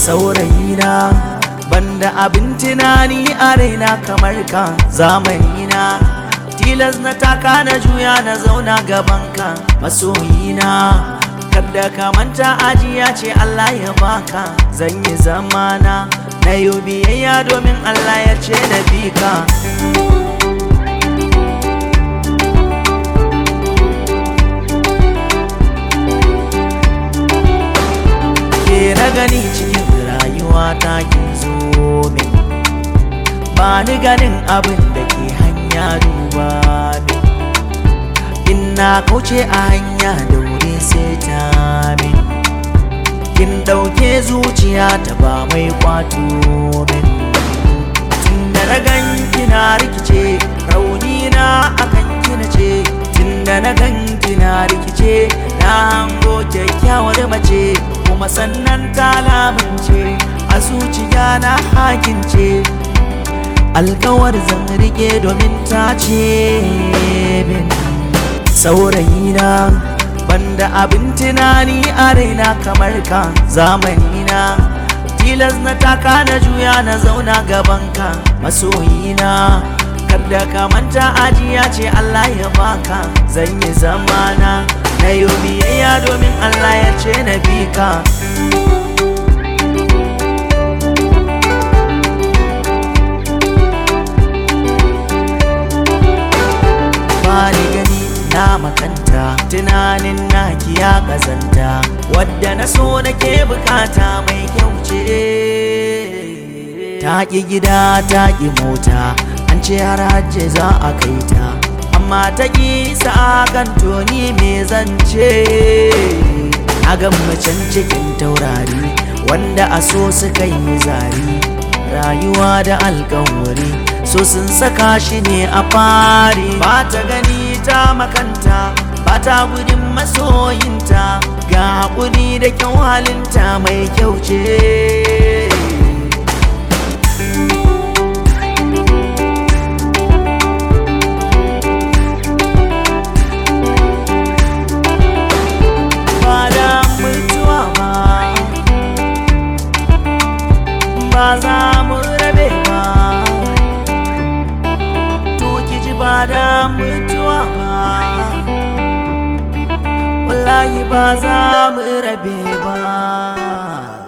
saurayina banda abin tunani a raina kamar ka zamanina tilas na taka na juya na zauna gabanka masoyina kada ka manta ajiya ce Allah ya baka zan yi zamana na yi biyayya domin Allah ya ce na bi ka ke na gani cikin rayuwa ta kin zo min ba ni ganin abin da ke hanya duba min in na kauce a hanya da wuri sai ta min kin ɗauke zuciya ta ba mai kwato min tun da na gan kina rikice rauni na akan kina ce tun da na gan kina rikice na hango kyakkyawar mace kuma sannan ta lamince a zuciya na hakince alkawar zan rike domin ta ce min saurayina banda abin tunani a raina kamar ka zamanina tilas na taka na juya na zauna gabanka masoyina kada ka manta ajiya ce Allah ya baka zan yi zamana na yi biyayya domin Allah ya ce na bi ka bani gani na makanta tunanin naki ya kazanta wadda na so nake bukata mai kyau ce ta ƙi gida ta ƙi mota an ce har hajji za a kai ta amma ta ƙi kan toni me zance na ga macen cikin taurari wanda a so suka yi zari rayuwa da alkawari so sun saka shi ne a fari ba ta gani ta makanta ba ta gudun masoyinta ga haƙuri da kyau halinta mai kyau ce ba da mutuwa ba ba za mu rabe ba to ki ji ba da mutuwa ba wallahi ba za mu rabe ba